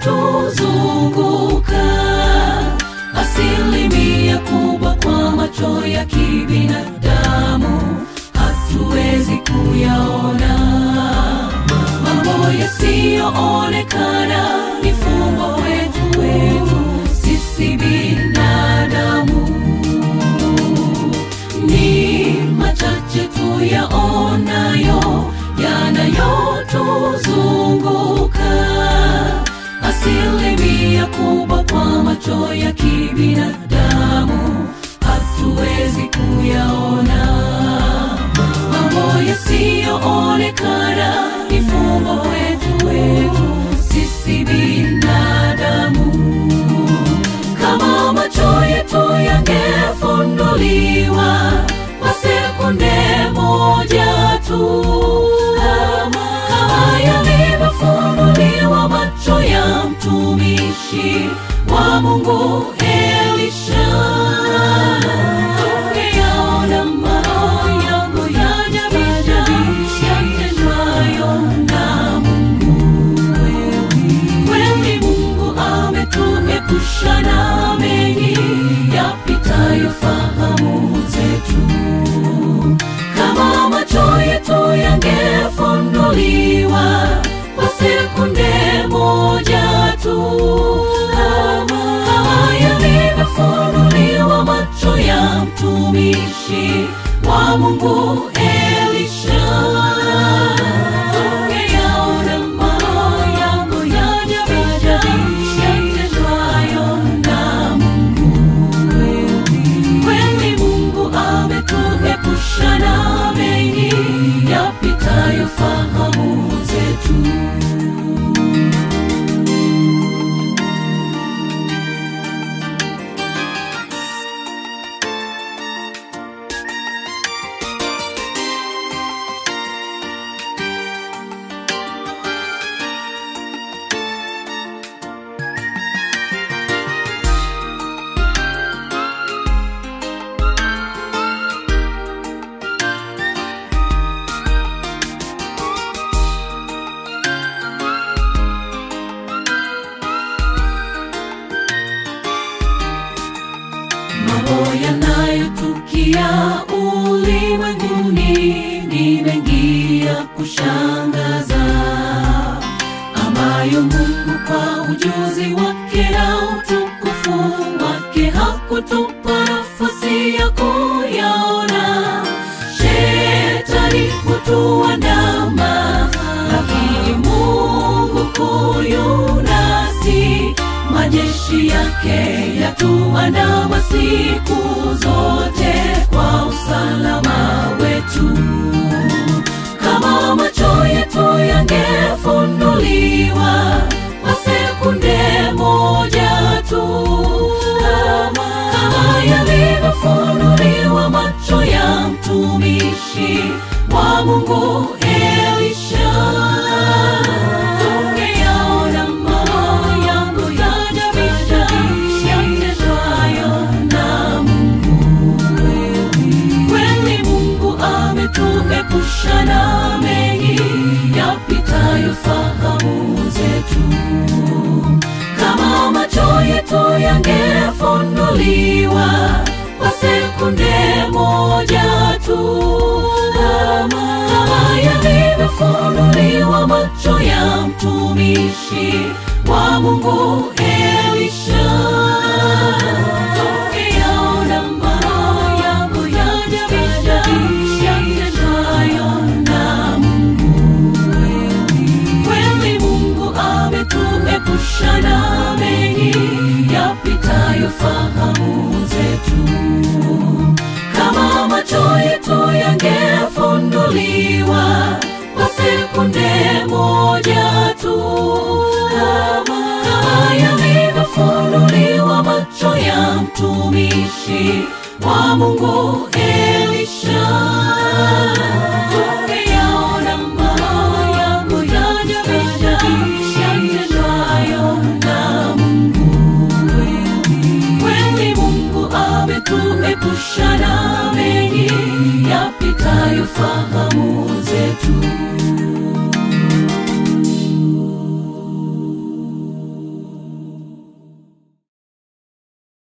yanayotuzunguka asilimia kubwa kwa macho ya kibinadamu hatuwezi kuyaona mambo yasiyoonekana ni fumbo wetu wetu sisi binadamu ni machache tuyaonayo yanayotuzunguka asilimia kubwa kwa macho ya kibinadamu hatuwezi kuyaona mambo yasiyoonekana ni fumbo wetu wetu sisi binadamu kama macho yetu yangefunduliwa kwa sekunde moja tu kama yalivyofunduliwa macho ya mtumishi wa mungu elisha tungeyaona mambo yangu yajabisha yatendwayo na mungu kweli mungu ametuepusha na mengi yapitayo fahamu zetu kama macho yetu yangefunduliwa kwa sekunde moja tu kama yalivyofunduliwa macho ya mtumishi wa mungu elisha tungeyaona mambo yangu yajabisha yatendwayo na mungu kweli mungu ametuepusha na mengi yapitayo fahamu zetu mambo yanayotukia ulimwenguni ni mengi ya kushangaza ambayo mungu kwa ujuzi wake na utukufu wake hakutupa nafasi ya kuyaona shetani hutuandama lakini mungu kuyunasi majeshi yake yatuandama siku zote kwa usalama wetu kama macho yetu yangefunduliwa kwa sekunde moja tu kama yalivyofunduliwa macho ya mtumishi wa mungu elisha tungeyaona mambo yangu yajabisha yatendwayo na mungu kweli mungu ametuepusha na mengi yapitayo fahamu zetu kama macho yetu yangefunduliwa kwa sekunde moja tu kama yalivyofunduliwa macho ya mtumishi wa mungu elisha tungeyaona mambo yangu yajabisha yatendwayo na mungu kweli mungu ametuepusha na mengi yapitayo fahamu zetu kama macho yetu yangefunduliwa kwa sekunde moja tu kama yalivyofunduliwa macho ya mtumishi wa mungu elisha tungeyaona mambo yangu yajabisha yatendwayo na mungu kweli mungu ametuepusha na mengi yapitayo fahamu zetu